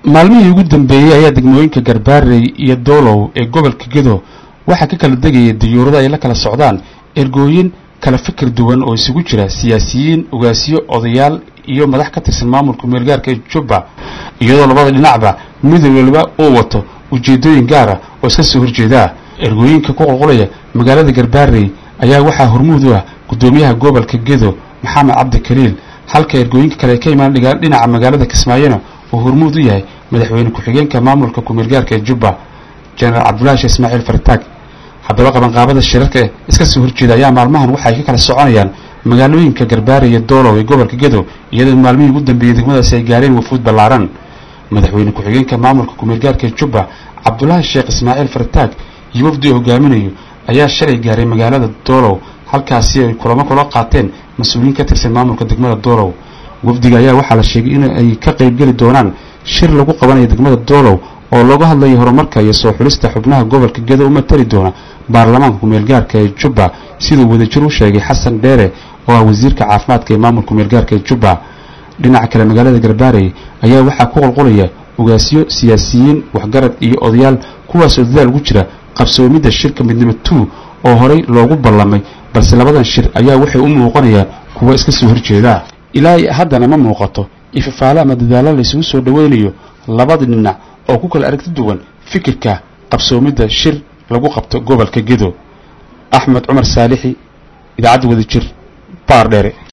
maalmihii ugu dambeeyey ayaa degmooyinka garbaarey iyo doolow ee gobolka gedo waxaa ka kala degaya diyuurado ay la kala socdaan ergooyin kala fikir duwan oo isugu jira siyaasiyiin ugaasiyo odayaal iyo madax ka tirsan maamulka meelgaarka ee jubba iyadoo labada dhinacba mid waliba uu wato ujeeddooyin gaara oo iska soo horjeedaa ergooyinka ku qulqulaya magaalada garbaarey ayaa waxaa hormuud u ah guddoomiyaha gobolka gedo maxamed cabdi kaliil halka ergooyinka kale ay ka imaan dhinaca magaalada kismaayona uu hormuud u yahay madaxweyne ku-xigeenka maamulka kumeelgaarka ee jubba jenaraal cabdulahi sheekh ismaaciil fartaag haddaba qabanqaabada shirarka iska soo horjeeda ayaa maalmahan waxay ka kala soconayaan magaalooyinka garbaare iyo doolow ee gobolka gedo iyadoo maalmihii ugu dambeeyey degmadaasi ay gaareen wafuud ballaaran madaxweyne ku-xigeenka maamulka kumeelgaarka ee jubba cabdulaahi sheekh ismaaciil fartaag iyo wafdi uu hogaaminayo ayaa shalay gaaray magaalada doolow halkaasi ay kulamo kula qaateen mas-uuliyiin ka tirsan maamulka degmada doolow wafdiga ayaa waxaa la sheegay in ay ka qaybgeli doonaan shir lagu qabanayo degmada doolow oo looga hadlayo horumarka iyo soo xulista xubnaha gobolka gedo u matali doona baarlamaanka kumeelgaarka ee jubba siduu wadajir u sheegay xasan dheere oo ah wasiirka caafimaadka ee maamulka kumeelgaarka ee jubba dhinaca kale magaalada garbaarey ayaa waxaa ku qulqulaya ugaasyo siyaasiyiin waxgarad iyo odayaal kuwaasoo dadaal ugu jira qabsoomidda shirka midnimo two oo horey loogu ballamay balse labadan shir ayaa waxay u muuqanayaan kuwa iska soo horjeeda ilaa haddana ma muuqato ifafaale ama dadaalo la isugu soo dhoweynayo labada dhinac oo ku kala aragti duwan fikirka qabsoomidda shir lagu qabto gobolka gedo axmed cumar saalixi idaacadda wadajir baar dheere